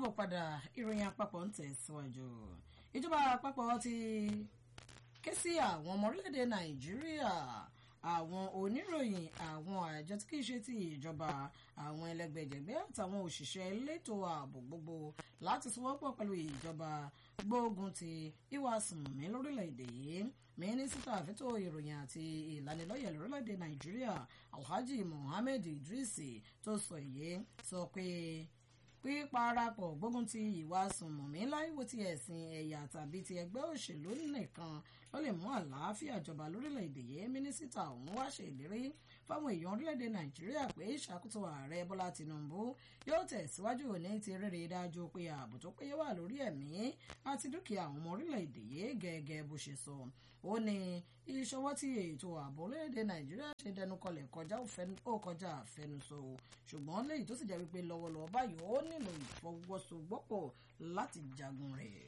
káàbọ̀ padà ìròyìn àpapọ̀ ń tẹ̀síwájú ìjọba àpapọ̀ ti ké sí àwọn ọmọ orílẹ̀-èdè nàìjíríà àwọn oníròyìn àwọn àjọ tí kìí ṣe ti ìjọba àwọn ẹlẹgbẹjẹgbẹ àtàwọn òṣìṣẹ́ elétò ààbò gbogbo láti sọwọ́pọ̀ pẹ̀lú ìjọba gbógun ti ìwà sùnmí lórílẹ̀‐èdè yìí mínísítà fẹ́tò ìròyìn àti ìlanilọ́yẹ̀ lórílẹ̀‐èdè nàìjíríà alhaji mohammed idris tó sọ èyí sọ pé píparapọ̀ gbógun ti ìwà sùnmọ̀mí láìwo ti ẹ̀sìn ẹ̀yà tàbí ti ẹgbẹ́ òṣèlú nìkan ló lè mú àlàáfíà jọba lórílẹ̀‐èdè yìí mínísítà ọ̀hún wá ṣe ìlérí fáwọn èèyàn orílẹ̀‐èdè nàìjíríà pé ìṣàkóso ààrẹ bọ́lá tìǹbù yóò tẹ̀síwájú ní ti rere dájú pé ààbò tó péye wà lórí ẹ̀mí àti dúkìá àwọn ọmọ orílẹ̀‐èdè yìí gẹ́gẹ́ bó ṣe sọ ó ní ìṣọwọ́ tí ètò ààbò orílẹ̀‐èdè nàìjíríà ṣe dẹnu kọlẹ̀ kọjá ó kọjá àfẹnusọ ṣùgbọ́n léyìí tó sì jẹ́ wípé lọ́wọ́lọ́wọ́ báyìí ó nílò ìfọwọ́sowọ́pọ̀ láti jagun rẹ̀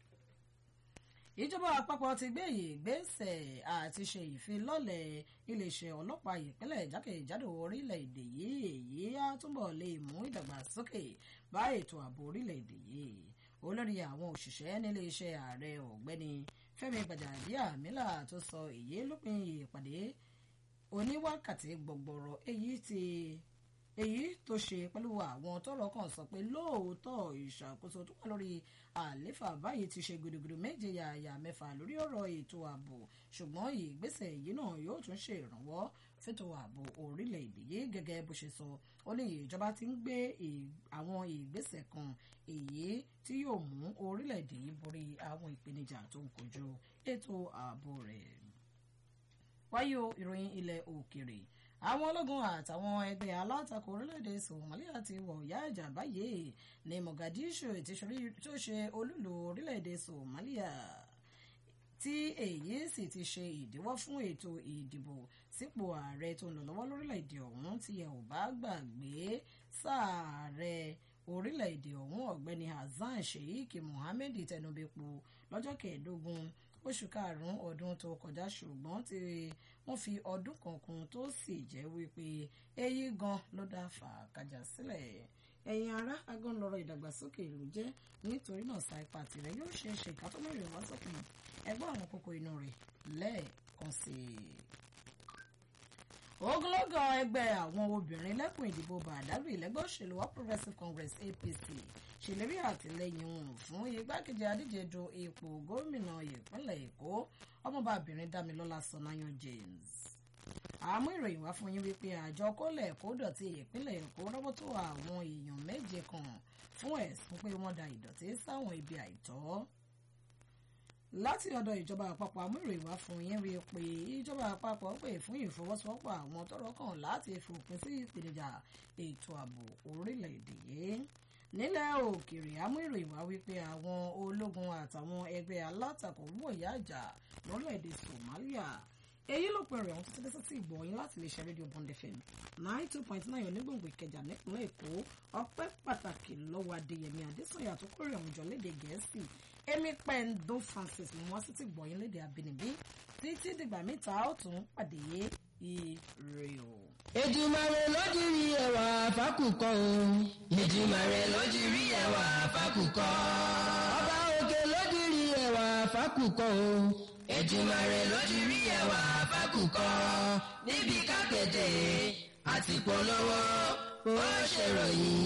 ìjọba àpapọ̀ ti gbé ìgbésẹ̀ àti ṣe ìfilọ́lẹ̀ iléeṣẹ́ ọlọ́pàá ìpínlẹ̀ jákèjádò orílẹ̀-èdè yìí èyí á túbọ̀ lè mú ìdàgbàsókè bá ètò ààbò orílẹ̀-èdè yìí olórí àwọn òṣìṣẹ́ nílé iṣẹ́ ààrẹ ọ̀gbẹ́ni fẹ́mi gbàjàbíàmílà tó sọ èyí lópin ìpàdé oníwákàtí gbọgbọrọ èyí ti èyí tó ṣe pẹ̀lú àwọn tọ́rọ̀ kan sọ pé lóòótọ́ ìṣàkóso tó wà lórí àléfà báyìí ti ṣe gudugudu méje yàyà mẹ́fà lórí ọ̀rọ̀ ètò ààbò ṣùgbọ́n ìgbésẹ̀ yìí náà yóò tún ṣe ìrànwọ́ fẹ́tò ààbò orílẹ̀-èdè yìí gẹ́gẹ́ bó ṣe sọ ó ní ìjọba ti ń gbé àwọn ìgbésẹ̀ kan èyí tí yóò mú orílẹ̀-èdè yìí borí àwọn ìpèníjà tó ń kojú ètò ààbò rẹ̀ wáyé o ìròyìn ilẹ̀ òkèrè àwọn ológun àtàwọn ẹgbẹ́ alátakò orílẹ̀-èdè somalia ti wọ̀ ìyá ìjà báyìí ní mogadishu tó ṣe olúlu orílẹ̀-èdè somalia tí èyí sì ti ṣe ìdíwọ́ fún ètò ìdìbò sípò ààrẹ tó ń lọ lọ́wọ́ lórílẹ̀-èdè ọ̀hún tí ẹ ò bá gbàgbé sáàrẹ orílẹ̀-èdè ọ̀hún ọ̀gbẹ́ni hasan sheikh mohammed tẹnubẹ́pọ̀ lọ́jọ́ kẹẹ̀ẹ́dógún oṣù karùn-ún ọdún tó kọjá ṣùgbọ́n tí wọ́n fi ọdún kan kún tó sì jẹ́ wípé èyí gan ló dá fàákàjà sílẹ̀ ẹ̀yin ará agán lọ́rọ̀ ìdàgbàsókè ìlú jẹ́ nítorí náà sa ipa tirẹ̀ yóò ṣe é ṣe ìkátọ́mọ̀rẹ̀ wá sókun ẹgbọ́n àwọn kókó inú rẹ̀ lẹ́ẹ̀kan sí i ogunlọ́gọ̀ ẹgbẹ́ àwọn obìnrin lẹ́kùn ìdìbò bàdágìrì lẹ́gbẹ́ òṣèlú All Progressives Congress APC ṣèlérí àtìlẹ́yìn wọn fún igbákejì adíje du ipò gómìnà ìpínlẹ̀ Èkó ọmọbàbìnrin Dámilọ́lá Sọnáyàn James àmú ìròyìn wá fún yín wípé àjọ kólẹ̀ kó dọ̀tí ìpínlẹ̀ Èkó rọ́wọ́ tó àwọn èèyàn méje kan fún ẹ̀sùn pé wọ́n da ìdọ̀tí sáwọn ibi àìtọ́ láti ọ̀dọ̀ ìjọba àpapọ̀ amúròyìn wá fún yín rí i pé ìjọba àpapọ̀ pè fún ìfọwọ́sowọ́pọ̀ àwọn tọ́rọ̀ kàn láti fòpin sí ìpèníjà ètò ààbò orílẹ̀-èdè yìí nílẹ̀ òkèèrè amúròyìn wá wípé àwọn ológun àtàwọn ẹgbẹ́ alátakò wọ̀yá àjà lórílẹ̀-èdè Somalia èyí ló pẹ̀rẹ̀ ọ̀hún títí títí ìgbọ̀nyín láti lè ṣe rédíò Bond FM nine two point nine onígbòǹgbò Ìkẹjà nípínlẹ̀ Èkó ọpẹ́ pàtàkì lọ́wọ́ Adéyẹmí Adésànyà tó kórè ọ̀hún jọ léde Gẹ̀ẹ́sì Amy Pendo Francis ni wọ́n sì ti gbọ̀nyín léde àbínibí títí dìgbà mẹ́ta ó tún pàdé ire o. Èdùmàrè lójúrí ẹwà fákùkọ o. Èdùmàrè lójúrí ẹwà fákùkọ. Ọba òkè lójúrí ẹwà fákùkọ o. Èdùmàrè lójúrí ẹwà fákùkọ. Níbi kákéde àti polówó ó ṣèròyìn